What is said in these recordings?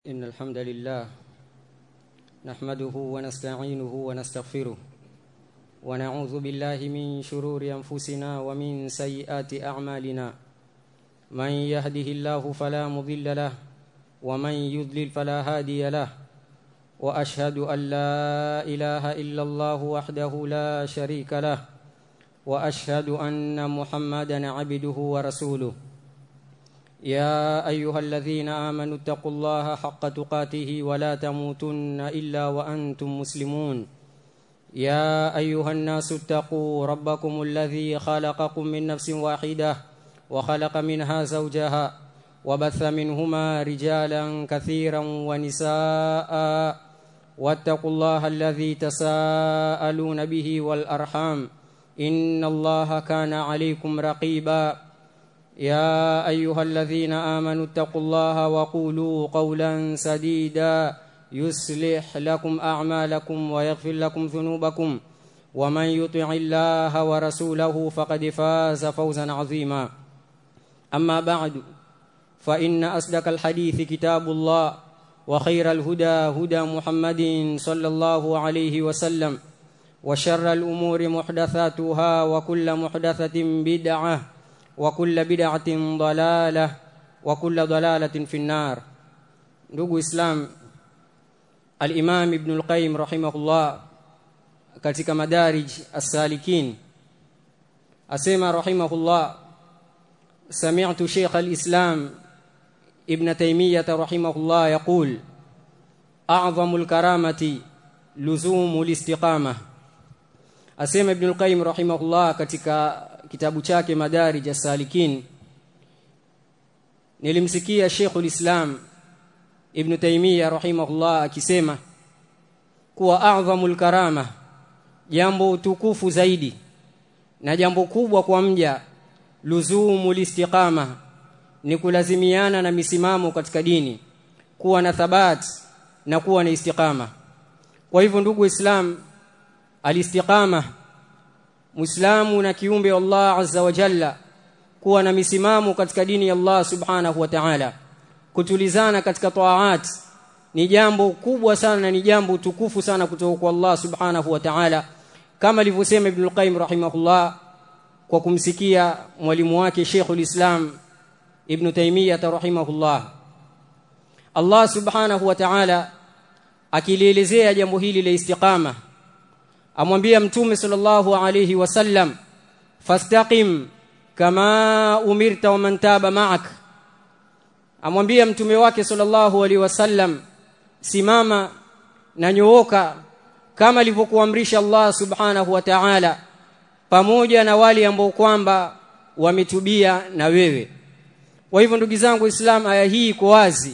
إن الحمد لله نحمده ونستعينه ونستغفره ونعوذ بالله من شرور أنفسنا ومن سيئات أعمالنا من يهده الله فلا مضل له ومن يضلل فلا هادي له وأشهد أن لا إله إلا الله وحده لا شريك له وأشهد أن محمدا عبده ورسوله يا ايها الذين امنوا اتقوا الله حق تقاته ولا تموتن الا وانتم مسلمون يا ايها الناس اتقوا ربكم الذي خلقكم من نفس واحده وخلق منها زوجها وبث منهما رجالا كثيرا ونساء واتقوا الله الذي تساءلون به والارحام ان الله كان عليكم رقيبا يا ايها الذين امنوا اتقوا الله وقولوا قولا سديدا يصلح لكم اعمالكم ويغفر لكم ذنوبكم ومن يطع الله ورسوله فقد فاز فوزا عظيما اما بعد فان اصدق الحديث كتاب الله وخير الهدى هدى محمد صلى الله عليه وسلم وشر الامور محدثاتها وكل محدثه بدعه وكل بدعة ضلالة وكل ضلالة في النار ndugu islam al-imam ibn al-qayyim rahimahullah katika madarij as-salikin asema rahimahullah sami'tu shaykh al-islam ibn taymiyyah rahimahullah yaqul a'zamu al-karamati luzumu al-istiqamah asema ibn al-qayyim rahimahullah katika kitabu chake madarij as-salikin nilimsikia Sheikhul Islam Ibn Taymiyyah rahimahullah akisema kuwa a'dhamul karama jambo tukufu zaidi na jambo kubwa kwa mja luzumul istiqama ni kulazimiana na misimamo katika dini kuwa na thabat na kuwa na istiqama kwa hivyo ndugu Islam alistiqama Muislamu na kiumbe Allah Azza wa Jalla kuwa na misimamo katika dini ya Allah Subhanahu wa Ta'ala kutulizana katika taat ni jambo kubwa sana na ni jambo tukufu sana kutoka kwa Allah Subhanahu wa Ta'ala kama alivyosema Ibn al-Qayyim rahimahullah kwa kumsikia mwalimu wake Sheikhul Islam Ibn Taymiyyah rahimahullah Allah Subhanahu wa Ta'ala akilielezea jambo hili la istiqama amwambia mtume sallallahu alayhi wasallam fastaqim kama umirta wa man taba ma'ak amwambia mtume wake sallallahu alayhi wasallam simama na nyooka kama alivyokuamrisha Allah subhanahu wa ta'ala pamoja na wale ambao kwamba wametubia na wewe kwa hivyo ndugu zangu Islam aya hii iko wazi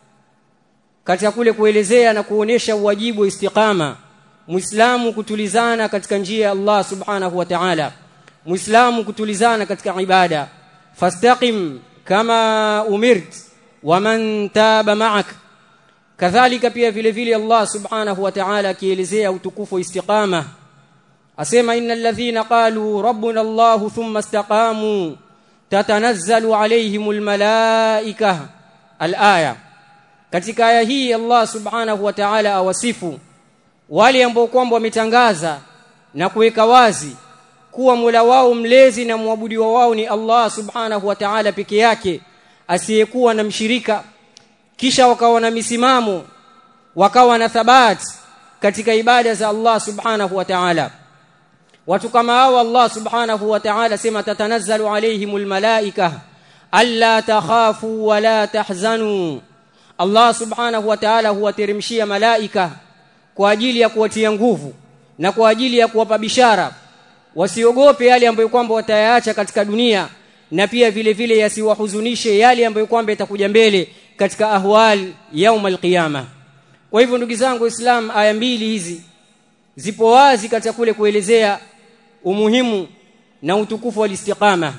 katika kule kuelezea na kuonesha uwajibu wa istiqama Muislamu kutulizana katika njia ya Allah Subhanahu wa Ta'ala. Muislamu kutulizana katika ibada. Fastaqim kama umirt wa man taba ma'ak. Kadhalika pia vile vile Allah Subhanahu wa Ta'ala akielezea utukufu wa istiqama. Asema innal ladhina qalu rabbuna Allah thumma istaqamu tatanazzalu alayhimul malaika al-aya. Katika aya hii Allah Subhanahu wa Ta'ala awasifu wale ambao kwamba wametangaza na kuweka wazi kuwa Mola wao mlezi na mwabudiwa wao ni Allah Subhanahu wa Ta'ala peke yake asiyekuwa na mshirika kisha wakawa na misimamo wakawa na thabati katika ibada za Allah Subhanahu wa Ta'ala watu kama hao Allah Subhanahu wa Ta'ala sema tatanazzalu alaihimul malaika alla takhafu wala tahzanu Allah Subhanahu wa Ta'ala huwateremshia malaika kwa ajili ya kuwatia nguvu na kwa ajili ya kuwapa bishara wasiogope yale ambayo kwamba watayaacha katika dunia na pia vile vile yasiwahuzunishe yale ambayo kwamba itakuja mbele katika ahwal yaum alqiyama kwa hivyo ndugu zangu islam aya mbili hizi zipo wazi katika kule kuelezea umuhimu na utukufu wa istiqama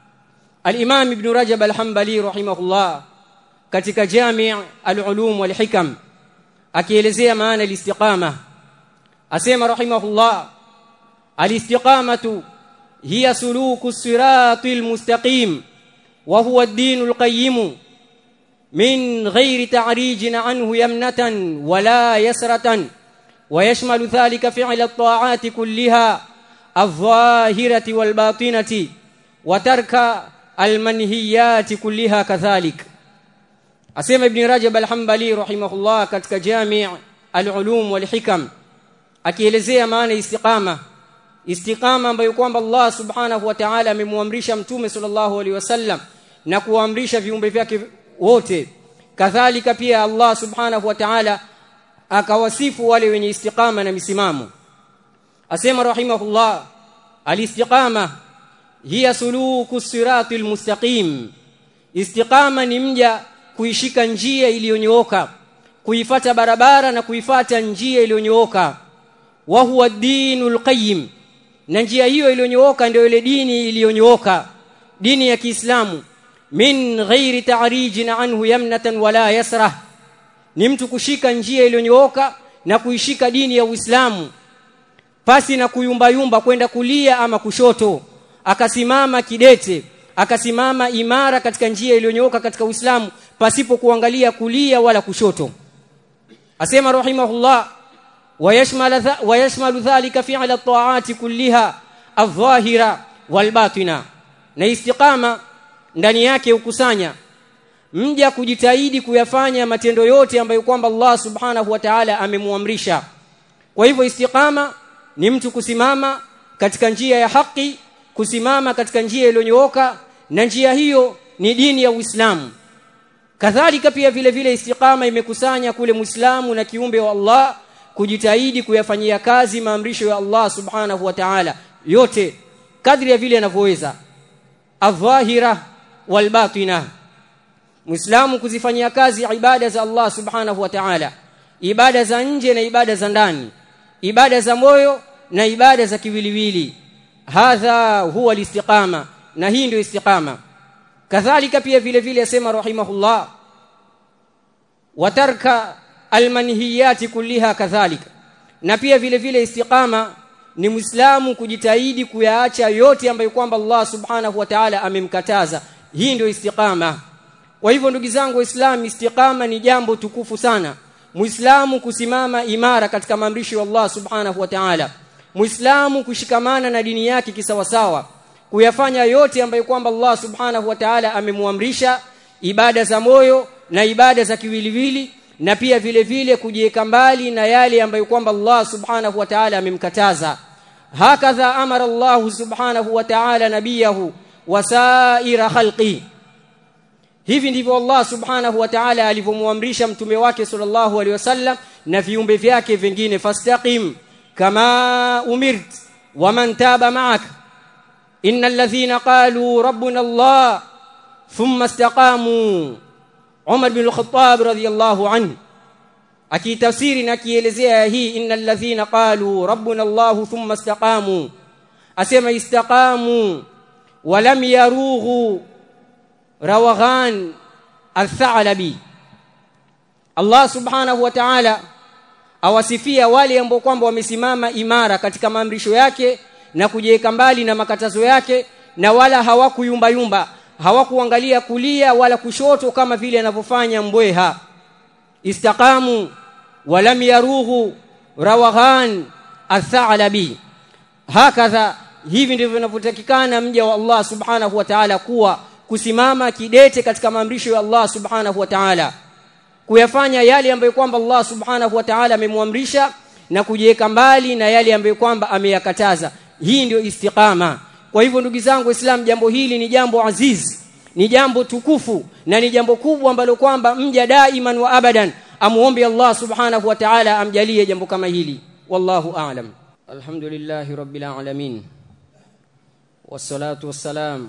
al-Imam Ibn Rajab al-Hanbali rahimahullah katika Jami' al-Ulum wal-Hikam akielezea maana al-istiqama asema rahimahullah al-istiqamatu hiya suluku siratil mustaqim wa huwa ad-dinul qayyim من غير تعريج عنه يمنة ولا يسرة ويشمل ذلك فعل الطاعات كلها الظاهرة والباطنة وترك المنهيات كلها كذلك asema ibn rajab al-hanbali rahimahullah katika jami' al-ulum wal hikam akielezea maana istiqama istiqama ambayo kwamba Allah subhanahu wa ta'ala amemwamrisha mtume sallallahu alaihi wasallam na kuamrisha viumbe vyake wote kadhalika pia Allah subhanahu wa ta'ala akawasifu wale wenye istiqama na misimamo asema rahimahullah al-istiqama hiya suluku siratil mustaqim istiqama ni mja kuishika njia iliyonyooka kuifata barabara na kuifata njia iliyonyooka wa huwa dinul qayyim na njia hiyo iliyonyooka ndio ile dini iliyonyooka dini ya Kiislamu min ghairi ta'rijin anhu yamnatan wala yasrah ni mtu kushika njia iliyonyooka na kuishika dini ya Uislamu pasi na kuyumbayumba kwenda kulia ama kushoto akasimama kidete akasimama imara katika njia iliyonyooka katika Uislamu pasipo kuangalia kulia wala kushoto asema rahimahullah wayashmal wayashmalu dhalika fi'la at-ta'ati kulliha adh-dhahira wal-batina na istiqama ndani yake ukusanya mja kujitahidi kuyafanya matendo yote ambayo kwamba Allah subhanahu wa ta'ala amemuamrisha kwa hivyo istiqama ni mtu kusimama katika njia ya haki kusimama katika njia iliyonyooka na njia hiyo ni dini ya Uislamu kadhalika pia vile vile istiqama imekusanya kule Muislamu na kiumbe wa Allah kujitahidi kuyafanyia kazi maamrisho ya Allah subhanahu wa ta'ala yote kadri ya vile anavyoweza adh-dhahira wal-batina Muislamu kuzifanyia kazi ibada za Allah subhanahu wa ta'ala ibada za nje na ibada za ndani ibada za moyo na ibada za kiwiliwili hadha huwa listiqama na hii ndio istiqama kadhalika pia vile vile asema rahimahullah watarka almanhiyati kulliha kadhalika na pia vile vile istiqama ni muislamu kujitahidi kuyaacha yote ambayo kwamba Allah subhanahu wa ta'ala amemkataza hii ndio istiqama kwa hivyo ndugu zangu waislamu istiqama ni jambo tukufu sana muislamu kusimama imara katika maamrisho ya Allah subhanahu wa ta'ala muislamu kushikamana na dini yake kisawasawa kuyafanya yote ambayo kwamba Allah subhanahu wa ta'ala amemwamrisha ibada za moyo na ibada za kiwiliwili na pia vile vile kujiweka mbali na yale ambayo kwamba Allah subhanahu wa ta'ala amemkataza hakadha amara Allah subhanahu wa ta'ala nabiyahu wasaira khalqi hivi ndivyo Allah subhanahu wa ta'ala alivyomwamrisha mtume wake sallallahu alaihi wasallam na viumbe vyake vingine fastaqim kama umirt waman taba ma'ak innal ladhina qalu rabbuna Allah thumma istaqamu Umar bin al-Khattab radiyallahu anhu akitafsiri na kielezea hii innal ladhina qalu rabbuna Allah thumma istaqamu asema istaqamu walam yarughu rawaghan al-tha'labi Allah subhanahu wa ta'ala awasifia wale ambao kwamba wamesimama imara katika maamrisho yake na kujiweka mbali na makatazo yake na wala hawakuyumba yumba hawakuangalia kulia wala kushoto kama vile anavyofanya mbweha istaqamu walam yarughu rawaghan al-tha'labi hakadha hivi ndivyo vinavyotakikana mja wa Allah subhanahu wa ta'ala kuwa kusimama kidete katika maamrisho ya Allah subhanahu wa ta'ala kuyafanya yale ambayo kwamba Allah subhanahu wa ta'ala amemwamrisha na kujiweka mbali na yale ambayo kwamba ameyakataza hii ndio istiqama kwa hivyo ndugu zangu waislamu jambo hili ni jambo aziz ni jambo tukufu na ni jambo kubwa ambalo kwamba mja daiman wa abadan amuombe Allah subhanahu wa ta'ala amjalie jambo kama hili wallahu a'lam alhamdulillahi rabbil alamin wassalatu wassalam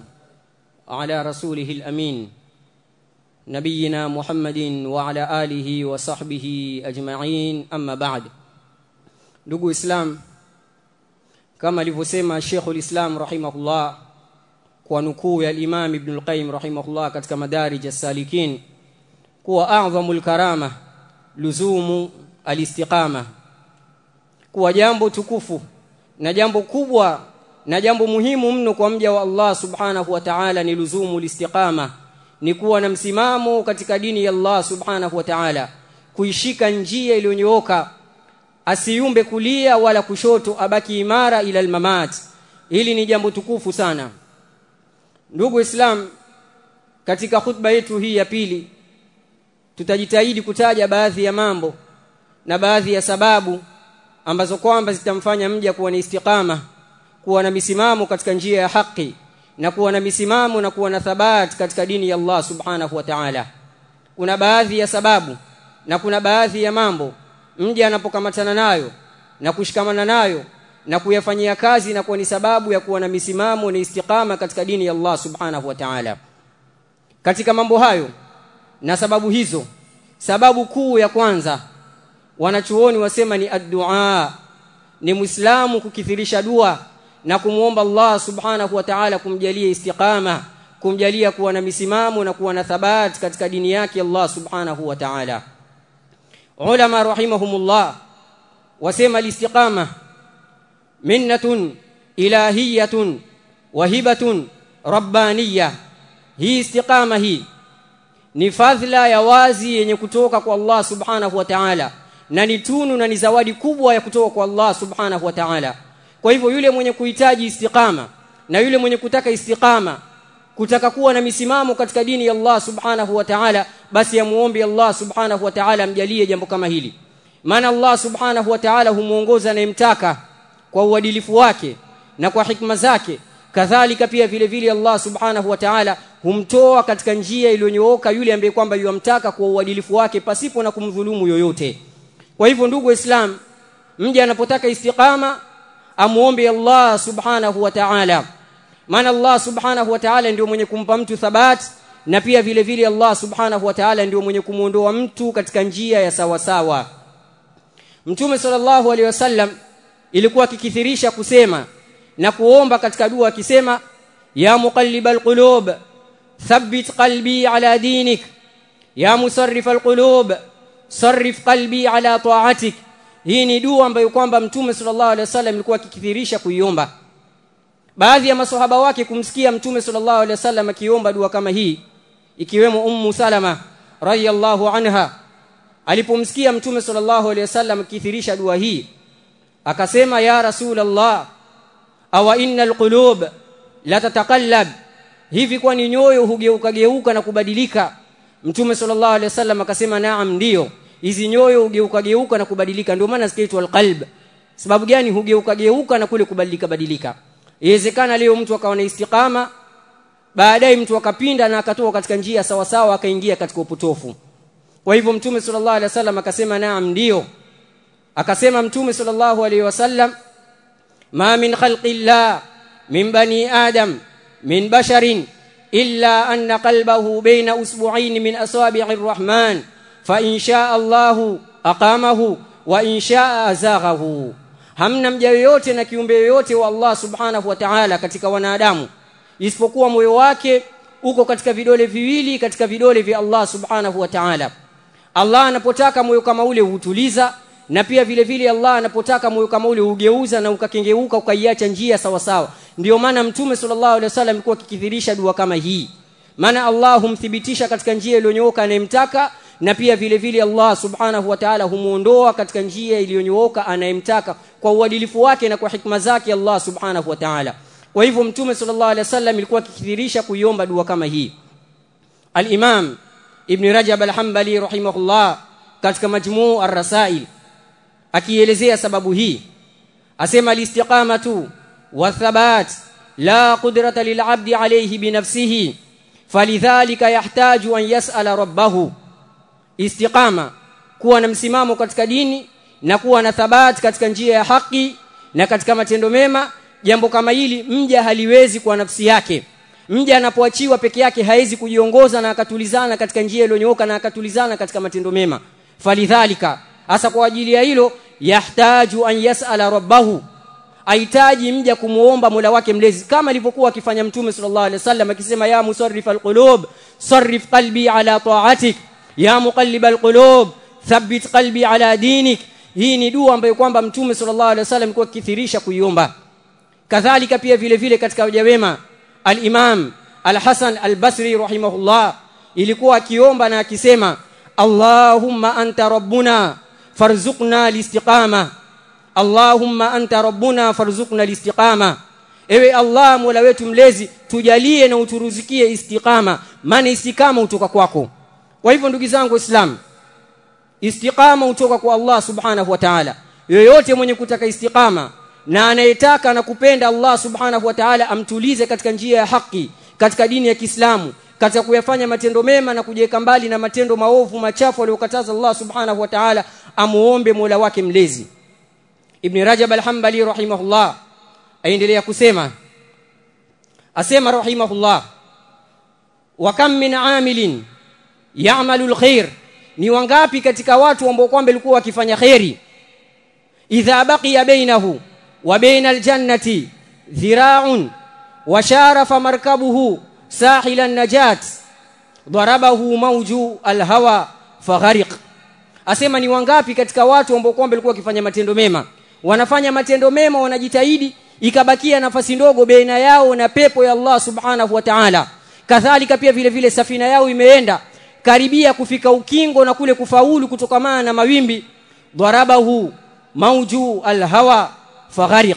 ala rasulihil amin نبينا محمد وعلى آله وصحبه أجمعين أما بعد ndugu islam kama alivyosema Sheikhul Islam rahimahullah kwa nukuu ya Imam Ibn al-Qayyim rahimahullah katika Madarij as-Salikin kuwa a'dhamul karama luzumu al-istiqama kuwa jambo tukufu na jambo kubwa na jambo muhimu mno kwa mja wa Allah subhanahu wa ta'ala ni luzumu al-istiqama ni kuwa na msimamo katika dini ya Allah subhanahu wa ta'ala kuishika njia iliyonyooka asiumbe kulia wala kushoto abaki imara ila almamat hili ni jambo tukufu sana ndugu islam katika khutba yetu hii ya pili tutajitahidi kutaja baadhi ya mambo na baadhi ya sababu ambazo kwamba zitamfanya mja kuwa na istiqama kuwa na misimamo katika njia ya haki na kuwa na misimamo na kuwa na thabat katika dini ya Allah subhanahu wa ta'ala kuna baadhi ya sababu na kuna baadhi ya mambo mja anapokamatana nayo na kushikamana nayo na kuyafanyia kazi na kuwa ni sababu ya kuwa na misimamo na istiqama katika dini ya Allah subhanahu wa ta'ala katika mambo hayo na sababu hizo sababu kuu ya kwanza wanachuoni wasema ni addu'a ni muislamu kukithirisha dua na kumuomba Allah subhanahu wa ta'ala kumjalia istiqama kumjalia kuwa na misimamo na kuwa na thabat katika dini yake Allah subhanahu wa ta'ala ulama rahimahumullah wasema alistiqama minnatun ilahiyatun wahibatun rabbaniyah hii istiqama hii ni fadhila ya wazi yenye kutoka kwa Allah subhanahu wa ta'ala na ni tunu na ni zawadi kubwa ya kutoka kwa Allah subhanahu wa ta'ala kwa hivyo yule mwenye kuhitaji istiqama na yule mwenye kutaka istiqama kutaka kuwa na misimamo katika dini ya Allah subhanahu wa ta'ala basi amuombe Allah subhanahu wa ta'ala amjalie jambo kama hili maana Allah subhanahu wa ta'ala humuongoza anayemtaka kwa uadilifu wake na kwa hikma zake kadhalika pia vile vile Allah subhanahu wa ta'ala humtoa katika njia iliyonyooka yule ambaye kwamba yuamtaka kwa uadilifu wake pasipo na kumdhulumu yoyote kwa hivyo ndugu waislamu mja anapotaka istiqama amuombe Allah subhanahu wa ta'ala maana Allah subhanahu wa ta'ala ndio mwenye kumpa mtu thabat na pia vile vile Allah subhanahu wa ta'ala ndio mwenye kumuondoa mtu katika njia ya sawa sawa Mtume sallallahu alaihi wasallam ilikuwa akikithirisha kusema na kuomba katika dua akisema ya muqallibal qulub thabbit qalbi ala dinik ya musarrifal qulub sarrif qalbi ala ta'atik hii ni dua ambayo kwamba mtume sallallahu alaihi wasallam alikuwa akikithirisha kuiomba baadhi ya maswahaba wake kumsikia mtume sallallahu alaihi wasallam akiomba dua kama hii ikiwemo ummu salama radhiyallahu anha alipomsikia mtume sallallahu alaihi wasallam akithirisha dua hii akasema ya rasulullah awa innal qulub la tatakallab hivi kwani nyoyo hugeuka geuka na kubadilika mtume sallallahu alaihi wasallam akasema naam ndio hizi nyoyo hugeuka geuka na kubadilika ndio maana zikaitwa alqalb sababu gani hugeuka geuka na kule kubadilika badilika iwezekana leo mtu akawa na istiqama baadaye mtu akapinda na akatoka katika njia sawa sawa akaingia katika upotofu kwa hivyo mtume sallallahu alaihi wasallam akasema naam ndio akasema mtume sallallahu alaihi wasallam ma min khalqillah min bani adam min basharin illa anna qalbahu baina usbu'ain min asabi'ir rahman fa in shaa Allah aqamahu wa in shaa azaghahu hamna mja yoyote na kiumbe yoyote wa Allah subhanahu wa ta'ala katika wanadamu isipokuwa moyo wake uko katika vidole viwili katika vidole vya Allah subhanahu wa ta'ala Allah anapotaka moyo kama ule hutuliza na pia vile vile Allah anapotaka moyo kama ule ugeuza na ukakengeuka ukaiacha njia sawa sawa ndio maana mtume sallallahu alaihi wasallam alikuwa akikithirisha dua kama hii maana Allah humthibitisha katika njia iliyonyooka anayemtaka na pia vile vile Allah subhanahu wa ta'ala humuondoa katika njia iliyonyooka anayemtaka kwa uadilifu wake na kwa hikma zake Allah subhanahu wa ta'ala kwa hivyo mtume sallallahu alaihi wasallam alikuwa akikithirisha kuiomba dua kama hii al-Imam Ibn Rajab al-Hanbali rahimahullah katika majmuu ar-rasail akielezea sababu hii asema al-istiqamatu wa thabat la qudrata lil-'abdi alayhi bi nafsihi falidhalika yahtaju an yas'ala rabbahu istiqama kuwa na msimamo katika dini na kuwa na thabati katika njia ya haki na katika matendo mema jambo kama hili mja haliwezi kwa nafsi yake mja anapoachiwa peke yake hawezi kujiongoza na akatulizana katika njia iliyonyooka na akatulizana katika matendo mema falidhalika hasa kwa ajili ya hilo yahtaju an yasala rabbahu ahitaji mja kumuomba Mola wake mlezi kama alivyokuwa akifanya mtume sallallahu alaihi wasallam akisema ya musarrif alqulub sarrif qalbi ala ta'atik ya muqallib alqulub thabbit qalbi ala dinik hii ni dua ambayo kwamba mtume sallallahu alaihi wasallam alikuwa akithirisha kuiomba kadhalika pia vile vile katika waja wema al-Imam al-Hasan al-Basri rahimahullah ilikuwa akiomba na akisema Allahumma anta rabbuna farzuqna listiqama Allahumma anta rabbuna farzuqna listiqama ewe Allah mola wetu mlezi tujalie na uturuzikie istiqama maana istiqama utoka kwako kwa hivyo ndugu zangu waislamu istiqama utoka kwa Allah subhanahu wa ta'ala yoyote mwenye kutaka istiqama na anayetaka na kupenda Allah subhanahu wa ta'ala amtulize katika njia ya haki katika dini ya Kiislamu katika kuyafanya matendo mema na kujiweka mbali na matendo maovu machafu aliyokataza Allah subhanahu wa ta'ala amuombe Mola wake mlezi Ibn Rajab al-Hanbali rahimahullah aendelea kusema asema rahimahullah wa kam min amilin ya'malu al-khair ni wangapi katika watu ambao kwamba walikuwa wakifanya khairi idha baqiya bainahu wa baina al-jannati dhira'un wa sharafa markabuhu sahil an-najat darabahu mawju al-hawa faghariq asema ni wangapi katika watu ambao kwamba walikuwa wakifanya matendo mema wanafanya matendo mema wanajitahidi ikabakia nafasi ndogo baina yao na pepo ya Allah subhanahu wa ta'ala kadhalika pia vile vile safina yao imeenda karibia kufika ukingo na kule kufaulu kutokamana na mawimbi darabahu mauju alhawa faghariq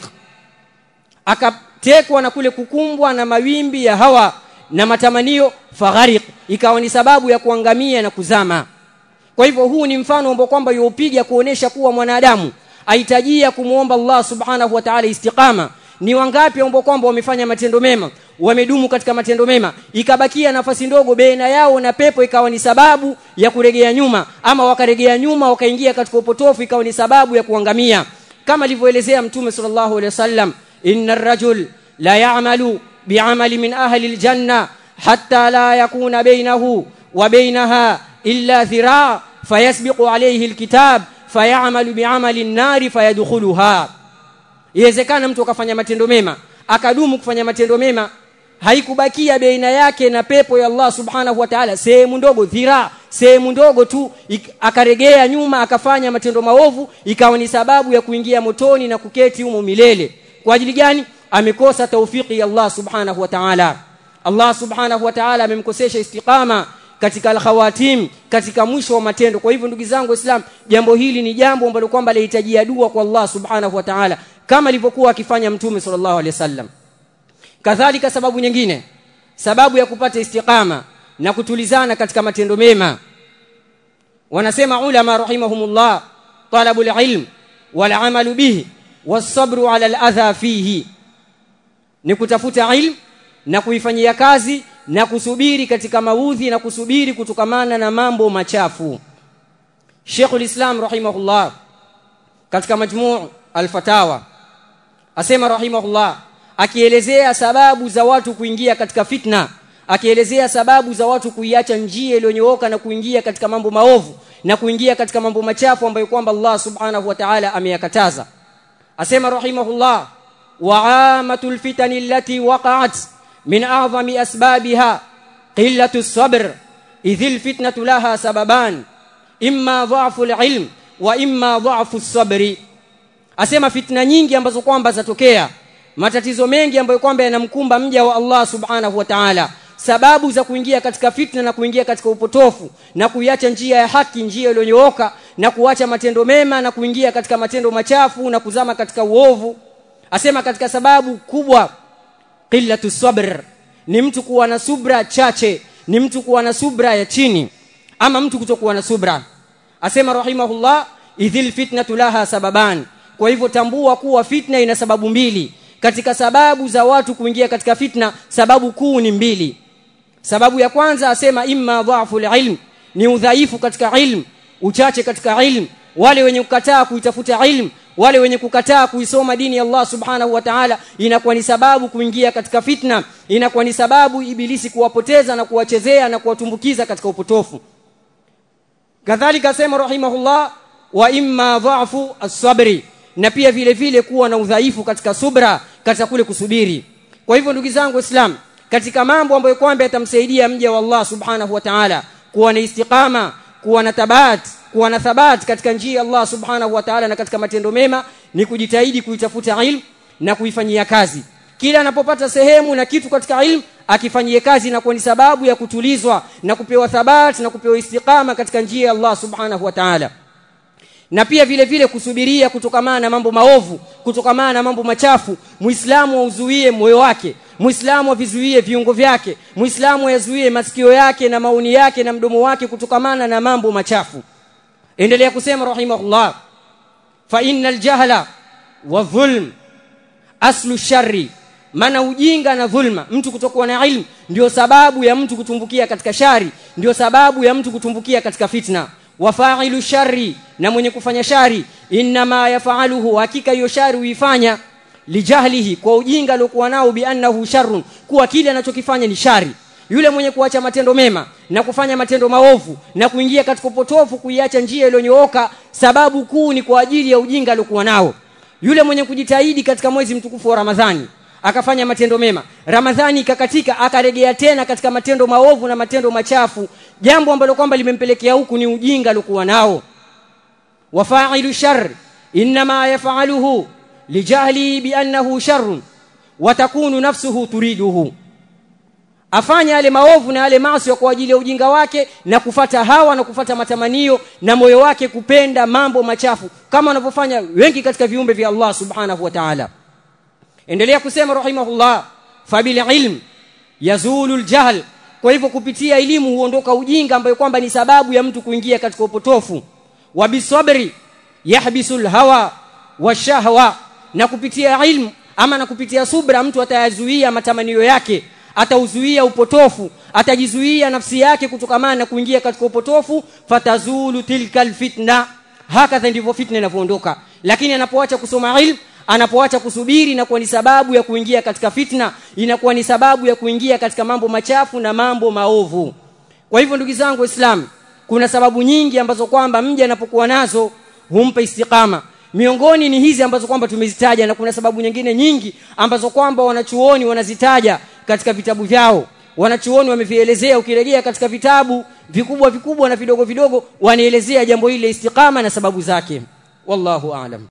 akatekwa na kule kukumbwa na mawimbi ya hawa na matamanio faghariq ikawa ni sababu ya kuangamia na kuzama kwa hivyo huu ni mfano ambao kwamba yuupiga kuonesha kuwa mwanadamu ahitajia kumuomba Allah subhanahu wa ta'ala istiqama ni wangapi ambao kwamba wamefanya matendo mema wamedumu katika matendo mema ikabakia nafasi ndogo baina yao na pepo ikawa ni sababu ya kuregea nyuma ama wakaregea nyuma wakaingia katika upotofu ikawa ni sababu ya kuangamia kama alivyoelezea mtume sallallahu alaihi wasallam innar rajul la ya'malu bi'amali min ahli aljanna hatta la yakuna bainahu wa bainaha illa dhira' fayasbiqu alayhi alkitab fayamalu bi'amali an-nari fayadkhuluha iwezekana mtu akafanya matendo mema akadumu kufanya matendo mema haikubakia baina yake na pepo ya Allah subhanahu wa ta'ala sehemu ndogo dhira sehemu ndogo tu akaregea nyuma akafanya matendo maovu ikawa ni sababu ya kuingia motoni na kuketi humo milele kwa ajili gani amekosa taufiki ya Allah subhanahu wa ta'ala Allah subhanahu wa ta'ala amemkosesha istiqama katika al-khawatim katika mwisho wa matendo kwa hivyo ndugu zangu waislamu jambo hili ni jambo ambalo kwamba lahitajia dua kwa Allah subhanahu wa ta'ala kama alivyokuwa akifanya mtume sallallahu alaihi wasallam kadhalika sababu nyingine sababu ya kupata istiqama na kutulizana katika matendo mema wanasema ulama rahimahumullah talabul ilm wal amalu bihi was-sabru ala al-adha fihi ni kutafuta ilmu na kuifanyia kazi na kusubiri katika maudhi na kusubiri kutokamana na mambo machafu Sheikhul Islam rahimahullah katika majmuu al-fatawa asema rahimahullah akielezea sababu za watu kuingia katika fitna akielezea sababu za watu kuiacha njia iliyonyooka na kuingia katika mambo maovu na kuingia katika mambo machafu ambayo kwamba Allah subhanahu wa ta'ala ameyakataza asema rahimahullah wa'amatul fitani allati waqa'at من أعظم أسبابها قلة الصبر إذ الفتنة لها سببان إما ضعف العلم وإما ضعف الصبر asema fitna nyingi ambazo kwamba zatokea matatizo mengi ambayo kwamba yanamkumba mja wa Allah subhanahu wa ta'ala sababu za kuingia katika fitna na kuingia katika upotofu na kuiacha njia ya haki njia iliyonyooka na kuacha matendo mema na kuingia katika matendo machafu na kuzama katika uovu asema katika sababu kubwa qillatu sabr ni mtu kuwa na subra chache ni mtu kuwa na subra ya chini ama mtu kutokuwa na subra asema rahimahullah idhil fitnatu laha sababan kwa hivyo tambua kuwa fitna ina sababu mbili katika sababu za watu kuingia katika fitna sababu kuu ni mbili sababu ya kwanza asema imma dha'fu ilm ni udhaifu katika ilm uchache katika ilm wale wenye kukataa kuitafuta ilm wale wenye kukataa kuisoma dini ya Allah subhanahu wa ta'ala inakuwa ni sababu kuingia katika fitna inakuwa ni sababu ibilisi kuwapoteza na kuwachezea na kuwatumbukiza katika upotofu kadhalika sema rahimahullah wa imma dha'fu as-sabri na pia vile vile kuwa na udhaifu katika subra katika kule kusubiri kwa hivyo ndugu zangu waislamu katika mambo ambayo kwamba yatamsaidia mja wa Allah subhanahu wa ta'ala kuwa na istiqama kuwa na tabat kuwa na thabat katika njia ya Allah subhanahu wa ta'ala na katika matendo mema ni kujitahidi kuitafuta ilmu na kuifanyia kazi kila anapopata sehemu na kitu katika ilmu akifanyie kazi na ni sababu ya kutulizwa na kupewa thabati na kupewa istiqama katika njia ya Allah subhanahu wa ta'ala na pia vile vile kusubiria kutokamana na mambo maovu kutokamana na mambo machafu muislamu auzuie moyo wake muislamu avizuie viungo vyake muislamu yazuie masikio yake na maoni yake na mdomo wake kutokamana na mambo machafu endelea kusema rahimahullah fa innal jahla wa dhulm aslu sharri maana ujinga na dhulma mtu kutokuwa na ilmu ndio sababu ya mtu kutumbukia katika shari ndio sababu ya mtu kutumbukia katika fitna wafailu shari na mwenye kufanya shari inma yafaluhu hakika hiyo shari huifanya lijahlihi kwa ujinga aliokuwa nao biannahu sharrun kuwa kile anachokifanya ni shari yule mwenye kuacha matendo mema na kufanya matendo maovu na kuingia katika upotofu kuiacha njia iliyonyooka sababu kuu ni kwa ajili ya ujinga aliokuwa nao yule mwenye kujitahidi katika mwezi mtukufu wa Ramadhani akafanya matendo mema Ramadhani ikakatika akarejea tena katika matendo maovu na matendo machafu jambo ambalo kwamba limempelekea huku ni ujinga aliokuwa nao wafailu shar inma yafaluhu lijahli biannahu sharrun watakunu nafsuhu turiduhu afanya yale maovu na yale maasi kwa ajili ya ujinga wake na kufata hawa na kufata matamanio na moyo wake kupenda mambo machafu kama wanavyofanya wengi katika viumbe vya Allah subhanahu wa ta'ala endelea kusema rahimahullah fabil ilm yazulu aljahl kwa hivyo kupitia elimu huondoka ujinga ambayo kwamba ni sababu ya mtu kuingia katika upotofu wa bisabri yahbisul hawa washahwa na kupitia ilmu ama na kupitia subra mtu atayazuia matamanio yake atauzuia upotofu atajizuia nafsi yake kutokamana na kuingia katika upotofu fatazulu tilka alfitna hakadha ndivyo fitna inavyoondoka lakini anapoacha kusoma ilmu anapoacha kusubiri inakuwa ni sababu ya kuingia katika fitna inakuwa ni sababu ya kuingia katika mambo machafu na mambo maovu kwa hivyo ndugu zangu waislamu kuna sababu nyingi ambazo kwamba mja anapokuwa nazo humpa istiqama miongoni ni hizi ambazo kwamba tumezitaja na kuna sababu nyingine nyingi ambazo kwamba wanachuoni wanazitaja katika vitabu vyao wanachuoni wamevielezea ukirejea katika vitabu vikubwa vikubwa na vidogo vidogo wanaelezea jambo hili la istiqama na sababu zake wallahu aalam